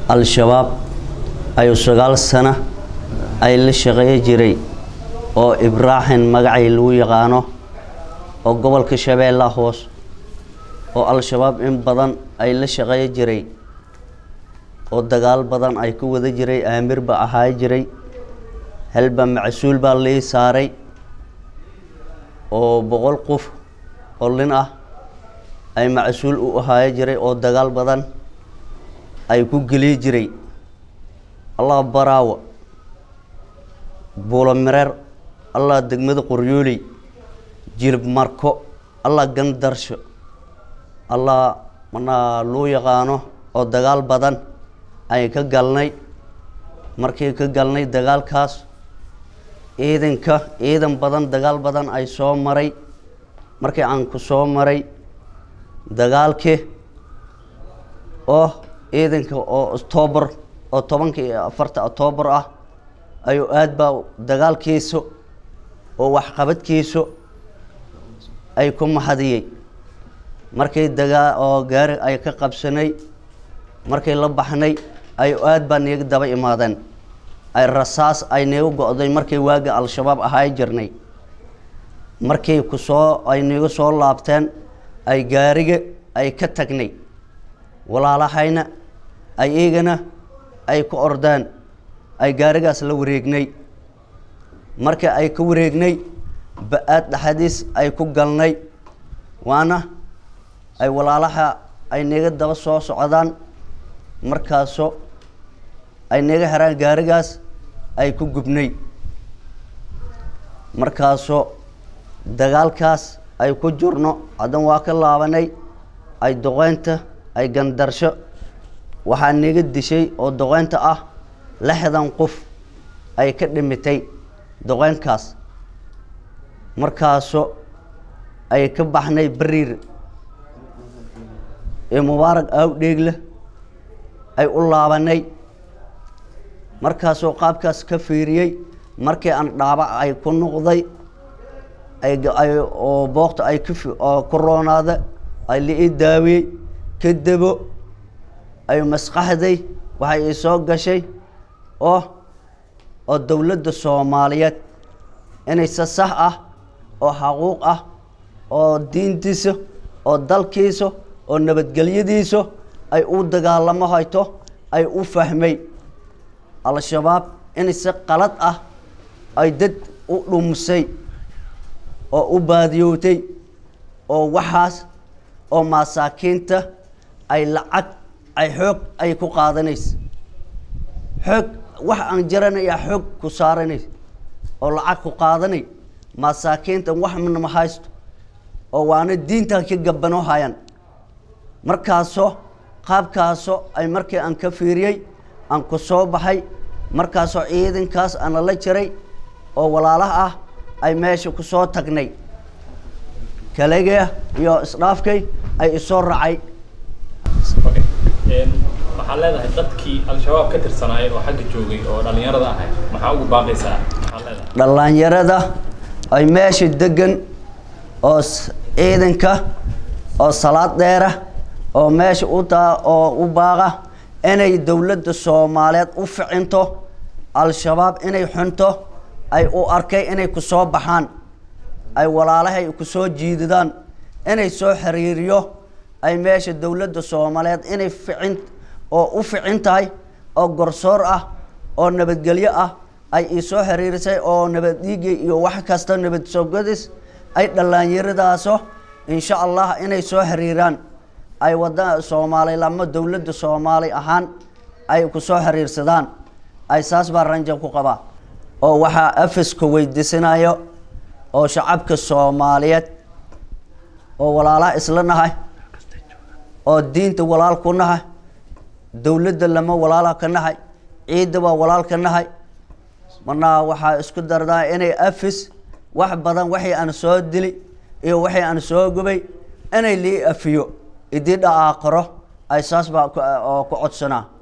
al-shabaab ayuu sagaal sano ay la shaqeeyo jiray oo ibraahim magacay lagu yaqaano oo gobolka shabeellaha hoos oo al-shabaab in badan ay la shaqeeyo jiray oo dagaal badan ay ku wada jiray aamir ba ahaa jiray halba macsuul baa lii saaray oo boqol qof oo lin ah ay macsuul u ahaayo jiray oo dagaal badan ay ku geliyi jiray allah baraawo buulo mireer allah degmada qoryooley jilib marko allah gandarsho allah manaa loo yaqaano oo dagaal badan ay ka galnay markii ka galnay dagaalkaas ciidanka ciidan badan dagaal badan ay soo maray markii aan ku soo maray dagaalkii oo ciidanka oo octoobar oo tobanka iyo afarta octoobar ah ayuu aad baa dagaalkiisu oo waxqabadkiisu ay ku mahadiyey markii dagaa oo gaari ay ka qabsanay markii la baxnay ayuu aad baa niiga daba imaadeen ay rasaas ay niigu go-day markii waaga al-shabaab ahaay jirnay markii ku soo ay niigu soo laabteen ay gaariga ay ka tagnay walaalahayna ay iigana ay ku ordeen ay gaarigaas la wareegnay markii ay ka wareegnay ba-aad dhaxadiis ay ku galnay waana ay walaalaha ay niga daba soo socdaan markaasoo ay niga heraan gaarigaas ay ku gubnay markaasoo dagaalkaas ay ku jirno haddan waa ka laabanay ay doqeynta ay gandarsho waxaa niga dishay oo doqeynta ah lixdan qof ay ka dhimitay doqeynkaas markaasoo ay ka baxnay beriir ee mubaarag aawdheegle ay u laabanay markaasoo qaabkaas ka fiiriyey markii aan dhaabac ay ku noqday ay oo bookta ay oo ku roonaada ay la ii daawiyey kadabo ay maskaxday waxay ii soo gashay oo oo dowladda soomaaliyeed inay si sax ah oo xaquuq ah oo diintiisa oo dalkiisa oo nabadgelyadiisa ay u dagaalamo hayto ay u fahmay al-shabaab inay si qalad ah ay dad u dhumisay oo u baadiyootay oo waxaas oo masaakiinta ay lacag ay xoog ay ku qaadanaysa xoog wax aan jaranaya xoog ku saaranaysa oo lacag ku qaadanay masaakiinta wax ma haysto oo waana diintan ka gabanoo hayaan markaasoo qaabkaasoo ay markii aan ka fiiriyey aan ku soo baxay markaasoo ciidankaas ana la jiray oo walaalaha ah ay meesha ku soo tagnay kalegee iyo isdhaafkay ay isoo racay waxaa leedahay dadkii al-shabaab ka tirsanaayay oo xagga joogay oo dhallinyarada ahay maxaa ugu baaqaysaa maxaa leedahay dhallinyarada ay meesha degan oo ciidanka oo salaad dheera oo meesha u daa oo u baaqa inay dowladda soomaaliyeed u ficinto al-shabaab inay xunto ay u arkay inay ku soo baxaan ay walaalahay ku soo jiidadaan inay soo xiriiriyo ay meesha dowladda soomaaliyeed inay ficin oo u ficin tahay oo gorsoor ah oo nabadgelyo ah ay ii soo xiriirisay oo nabad dhiigi iyo wax kasta nabad sogadis ay dhallinyaradaasoo insha allah inay soo xiriiraan ay wada soomaali lama dowladda soomaali ahaan ay ku soo xiriirsadaan ay saas baa ranja ku qabaa oo waxaa afiska weydiisanayo oo shacabka soomaaliyeed oo walaalaha isla nahay oo diinta walaal ku nahay dowladda lama walaala ka nahay ciidda waa walaal ka nahay marnaa waxaa isku dardaa inay afis wax badan waxay aan soo dili iyo waxay aan soo gubay inay lii afiyo idii dhaqaaqaro ay saas baa oo ku codsanaa